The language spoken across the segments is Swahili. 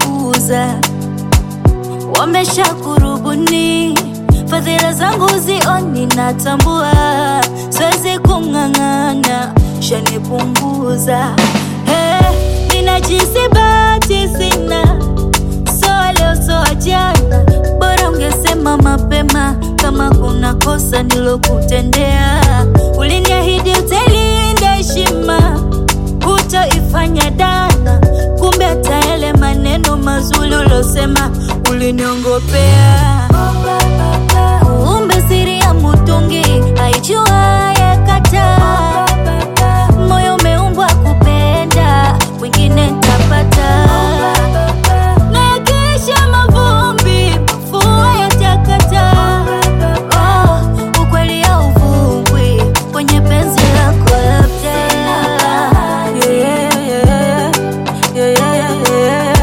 punguza, wamesha kurubuni fadhila zangu zioni, natambua siwezi kung'ang'ana, shanipunguza hey, ninajisi bahati sina, soa leo soa jana, bora ungesema mapema kama kuna kosa nilokutendea. Uliniahidi utailinda heshima, hutoifanya dana, kumbe hata yale maneno mazuri ulosema uliniongopea. Kumbe siri ya mutungi haijuaye kataa. Moyo umeumbwa kupenda, wengine ntapata. Nayakiisha mavumbi, mafua yatakata. Oh, ukweli hauvungwi kwenye penzi lako labda. Yeah, yeah, yeah, yeah, yeah.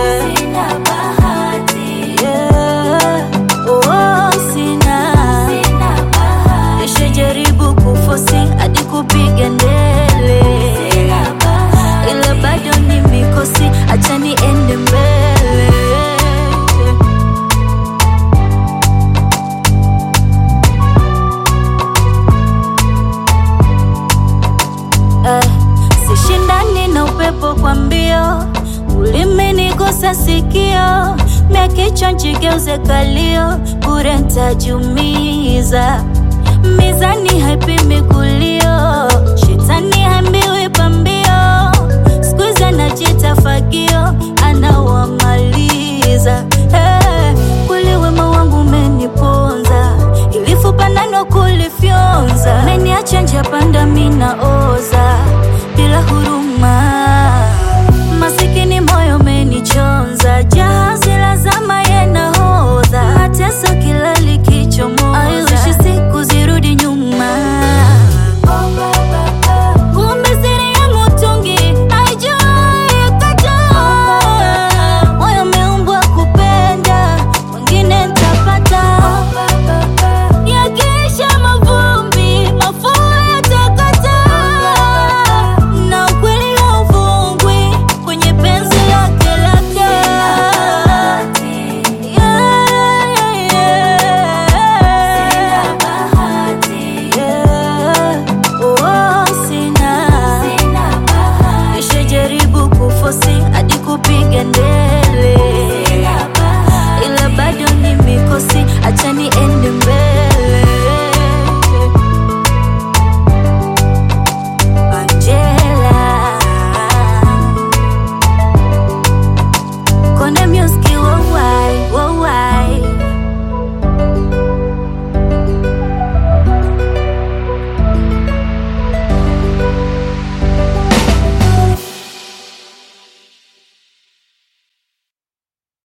Yeah. Oh, sina. Nishajaribu kufosi hadi kupiga ndele, ila bado ni mikosi, acha niende mbele. Eh, sishindani na upepo kwa mbio, ulimenigusa sikio, mia kichwa njigeuze kalio, bure ntajumiza. Mizani haipimi kulio, shetani hambiwi pambio, skuizi anajita fagio,